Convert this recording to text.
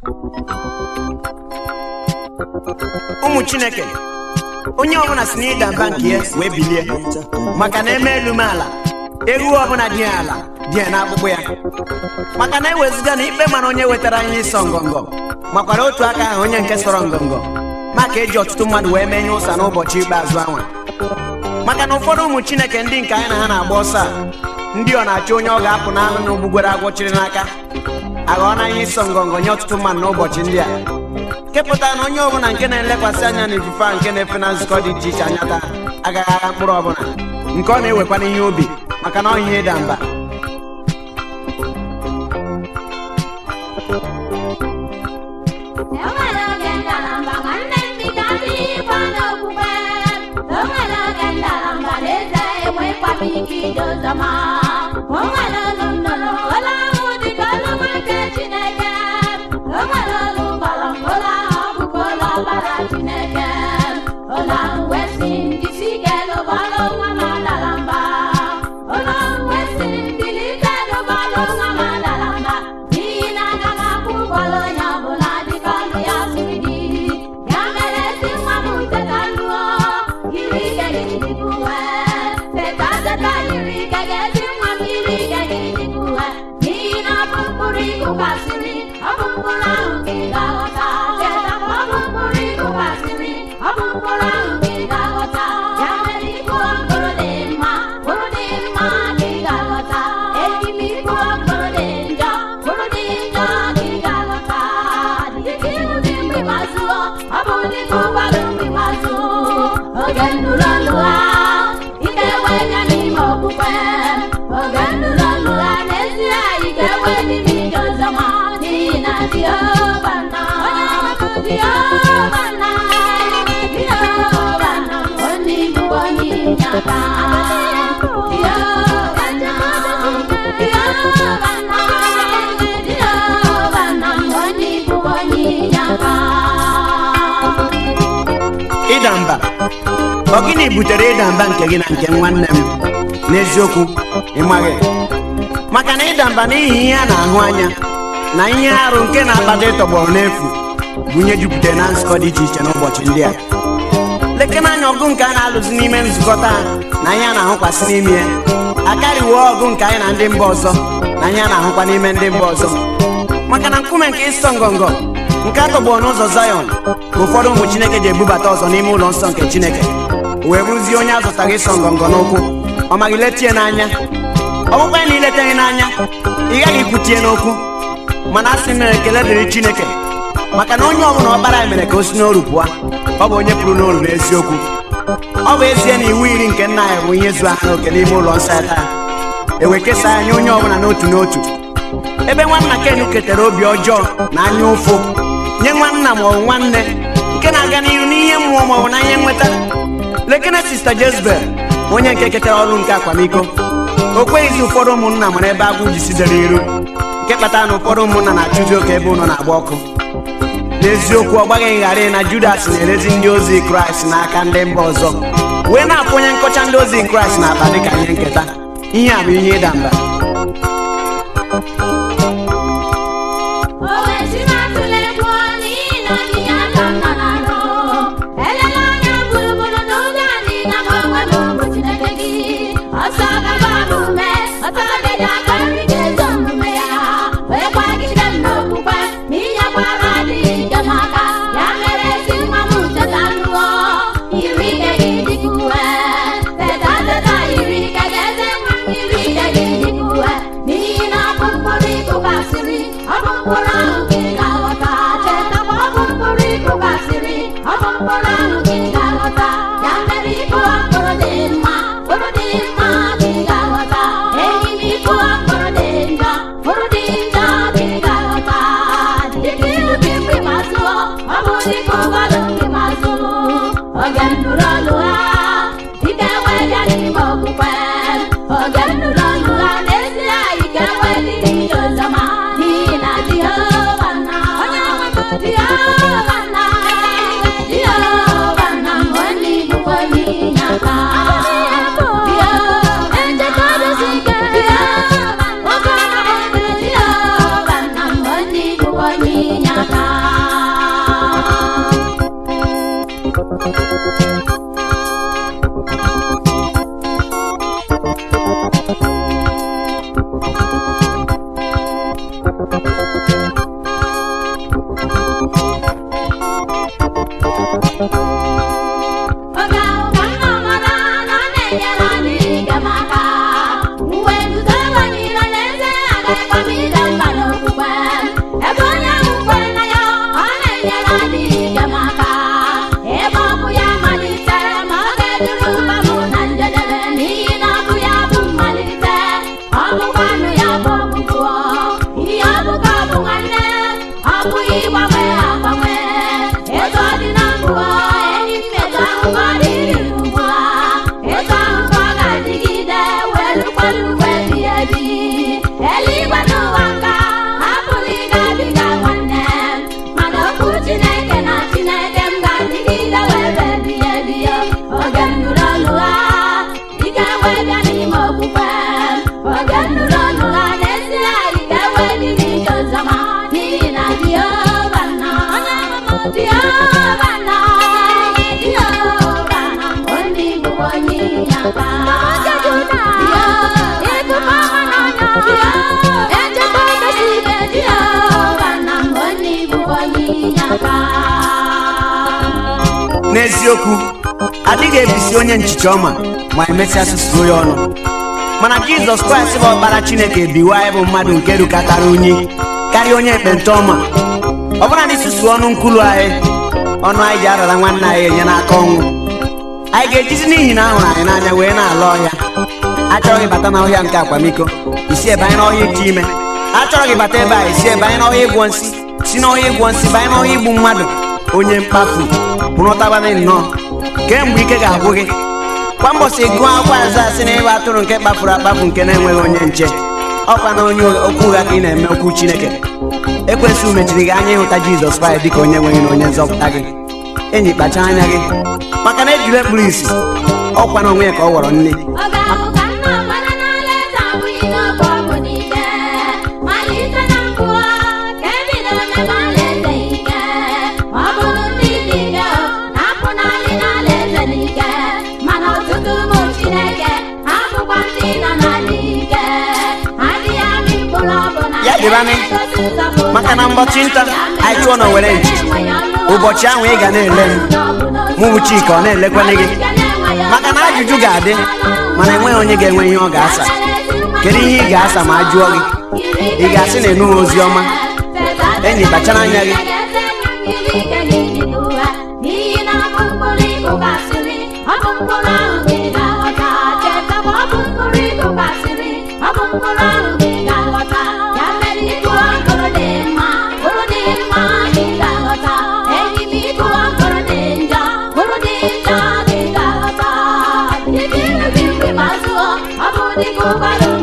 ụmụ chineke onye ọbụla si n'ịda mba nke ya wee bilie maka na eme elu m ala ewu ọbụla dị ya ala dị ya n'akpụkpọ ya maka na eweziga na ikpe mara onye wetara ihe ịsọ ngọngọ makwara otu aka ahụ onye nke sọrọ ngọngọ maka eji ọtụtụ mmadụ wee menye ụsa n'ụbọchị ikpeazụ anwa maka na ụfọdụ ụmụ chineke ndị nke anyị na ha na-agba ọsọ a ndị ọ na-achọ onye ọ ga-apụ n'anụ na ogbugwere agwọ chiri n'aka aghọọ na ihe ịsọ ngọngọ nye ọtụtụ mmadụ n'ụbọchị ndị a kepụta na onye ọbụla nke na-elekwasị anya na ifufe a nke na-efe na nzukọ dị iche iche anya taa agaghị agha mkpụrụ ọbụla nke ọ na-ewekwa n'ihe obi maka na ọ ihe ịda mba enwere oge ngalaba nwanne m biga n'ịkwa n'okwukwe enwere oge ngalaba n'eze enwekwaghị ike ije ụzọma o nwere olu nnụnụ olu ahụ dịka olu nwa nke chineke o nwere olu gbara olu ahụ ọbụkwa olu ọbara chineke olu ahụ wee sị ndị si ike lụbara nwa ma dara mba olu ahụ wee sị ndị ike lụbara nwa ma dara mba n'ihi na aga m akwụ ụgwọrọ onye ọbụla dịka ọnụ ya siri dị ya mere ezi nwa m teta lụọ yiri ike gị dịbụ uwe teta teta yiri ike gị ezi nwa m yiri ike gị dịbụ uwe n'ihi na ọ bụ mkpụrụ ịkụkasịrị ọ bụ mkpụrụ ahụ ka ị ga-aghọta teta ọ bụ mkpụrụ ịkụkasịrị ọ bụ mkpụrụ ahụ ka ị ga-aghọta ya mere ịkụ mkpụrụ dị mma mkpụrụ dị mma ka ị ga-aghọta eji m ịkụ mkpụrụ dị njọ mkpụrụ dị njọ ka ị ga-aghọta dịka ihu dị mgbe mazụọ ọ bụ dịka ụgbọala mgbe mazụ oge nụrụ olu ha ike wee nye n'ime okwukwe oge nụrụ olu ha n'ezie ike wee n'ime ije ọzọma n'ihi na Jehova nọ Jehova nọ Jehova nọ onye ibu onye inyeaka Jehova nọ Jehova nọ Jehova nọ onye ibu onye inyeaka ịda mba ọ gịnị butere ịda mba nke gị na nke nwanne m n'eziokwu ịmaghị maka na ịda mba n'ihi ihe a na-ahụ anya na ihe arụ nke na-akpata ịtọgbọrọ n'efu bụ ihe jupụtara na nzukọ dị iche iche n'ụbọchị ndị a lekena anya ọgụ nke a na-alụzi n'ime nzukọ taa na ihe a na-ahụkwasị n'ime ya akarịwo ọgụ nke anyị na ndị mba ọzọ na ihe a na-ahụkwa n'ime ndị mba ọzọ maka na nkume nke ịsọ ngọngọ nke a tọgbọrọ n'ụzọ zayọn ka ụfọdụ ụmụ chineke ji ebubata ọzọ n'ime ụlọ nsọ nke chineke o wee bụrụzie onye azụtaghị ịsọ ngọngọ n'ụkwụ ọ maghị letie n'anya ọ bụkwa ya na ileteghị n'anya ị gaghị ikwutie n'okwu mana a sị m na ekele dịrị chineke maka na onye ọbụla ọkpara ya mere ka o si n'oru pụọ ọ bụ onye pụrụ n'oru n'eziokwu ọ bụ ezie na iwu iri nke nna ya bụ ihe zu aha n'oke n'ime ụlọ nsọ ya taa ewe kesaa ya nye onye ọbụla n'otu n'otu ebe nwanna ken ketara obi ọjọọ na anya ụfụ nye nwanna maọbụ nwanne nke na-aga n'ihu n'ihe mmụọ maọbụ na ihe nweta lekene sista jezebel onye nke ketara ọrụ nke akwamiko o kweghịzi ụfọdụ ụmụnna mara ebe agwụ ji sidere iru nke kpatara na ụfọdụ ụmụnna na-achụzi oke ebe ụlọ na-agba ọkụ n'eziokwu ọ gbaghị ngharị na judas na-erezi ndị ozi kraịst n'aka ndị mba ọzọ wee na-apụ onye nkọcha ndị ozi kraịst na-akpa dịka ihe nketa ihe a bụ ihe ịda mba O wezụga atụla egwu n'ihi na onyinye aka nọ n'arụ elela anya gburugburu n'ụzọ adịghị ama onwe m bụ Chineke gị ọsọ gaba m ume ọsọ gide aka nri ga-ezo omume ya wee kwagide m n'okwukwe na ihe gbara adịghị ike m aka ya mere ezi nwa m teta lụọ yiri ike gị dịka uwe teta teta yiri ike gị eze nwa m yiri ike gị dịka uwe n'ihi na ọ bụ mkpụrụ ịkụkasịrị ọ bụ mkpụrụ ahụ ka ị ga-aghọta cheta ma ọ bụ mkpụrụ ịkụkasịrị ọ bụ mkpụrụ ahụ ka ị ga-aghọta ya mere ịkụ mkpụrụ dị mma mkpụrụ dị mma ka ị ga-aghọta enyi m ịkụ mkpụrụ dị njọ mkpụrụ dị njọ ka ị ga-aghọta dịka ihubi mgbe ma zụọ ọ bụ dịka ụgbọala mgbe ma zụrụ oge nụrụ olu ha ike wee bịa n'ime okwukwe oge nụrụ olu ha n'ezie ike wee dị n'ije ọzọma n'ihi na Jehova nna Jehova nna Jehova nna m onye ibu onye inyeaka Jehova nchekwadosi ike Jehova nna Jehova nna m onye ibu onye inyeaka gị gbanwee agbanwe etu ọ dị na mbụ enyi m etu ahụ ka ọ dịrị ugbu a etu ahụ ka ọ ga-adịgide wee lụkwara mgbe ebighị ebi eluigwe n'ụwa nka apụghị ịgabiga nwanne m mana okwu chineke na chineke m ga-adịgide wee ruo ebighị ebi oge m nụrụ olu ha ike wee bịa n'ime okwukwe m oge m nụrụ olu ha n'ezie ike wee dị n'ije ọzọma n'ihi na Jehova nọ onye amụma Jehova nọ Jehova nọ onye bụ onye inyeaka Jehova nọ onye bụ onye inyeaka n'eziokwu adịghị ebisi onye nchicha ọma ma emesịa susuo ya ọnụ mana jizọs kraịst bụ ọkpara chineke biwa anyị bụ mmadụ nke rukatara unyi karịa onye ekpenta ọma ọ bụla na isusu ọnụ nkwulu anyị ọnụ anyị ji arara nwanne anyị enye n'aka ọnwụ anyị ga-ejizi n'ihi na ahụrụ anyị n'anya wee na-ala ọhịa achọrọ ịbata n'ọhịa nke akwamiko isi ebe anyị n'ọhịa ite ime achọrọ gị bata ebe a isi ebe anyị n'ọhịa ịgwọ nsị si n'ọhịa ịgwọ nsị banye n'ọhịa igbu mmadụ onye mkpafu bụrụtabanị nnọọ kemgbe ike ga-agwụ gị kwa mbọsị gụọ akwa aza sị na ịba atụrụ nke kpafuru akpafu nke na-enweghị onye nche ọkwa na onye okwu ụgha ka ị na-eme okwu chineke ekwesị mechiri gị anya ịhụta jizọs kraịst dịka onye nweghị na onye nzọpụta gị enyi kpacha anya gị maka na ejiri ekpuru isi ọkwa na onwe ya ka ọ ghọrọ nne Ọ ga-ahụ ka nna ọkpara n'alaeze abụghị n'oge ọgwụ niile malite na mbụ ka ebidoro mebe alaeze ike ọ bụrụ ndị dị ike na-apụ n'alị n'alaeze n'ike mana ọtụtụ ụmụ Chineke abụkwa ndị nọ n'ala ike adịghị amị mkpụrụ ọbụla Ya dịbanị. Maka na mbọchị nta, anyị chụọ na were nchichi. Ụbọchị ahụ ị ga na-ele m. Mụ bụ Chika, ọ na-elekwanị gị. Maka na ajụjụ ga-adị, mana enweghị onye ga-enwe ihe ọ ga-asa. Kedu ihe ị ga-asa ma a jụọ gị? Ị ga-asị na ịnụghị ozi ọma? Enyi, kpachara anya gị. n'ihi na ọ bụ mkpụrụ ịkụkasịrị ọ bụ mkpụrụ ahụ ka ị ga-aghọta cheta ma ọ bụ mkpụrụ ịkụkasịrị ọ bụ mkpụrụ ahụ ka ị ga-aghọta ya mere ịkụọ mkpụrụ dị mma mkpụrụ dị mma ka ị ga-aghọta enyi m ịkụọ mkpụrụ dị njọ mkpụrụ dị njọ ka ị ga-aghọta dịka ilu gị mgbe ma zụọ ọ bụ dịka ụkwara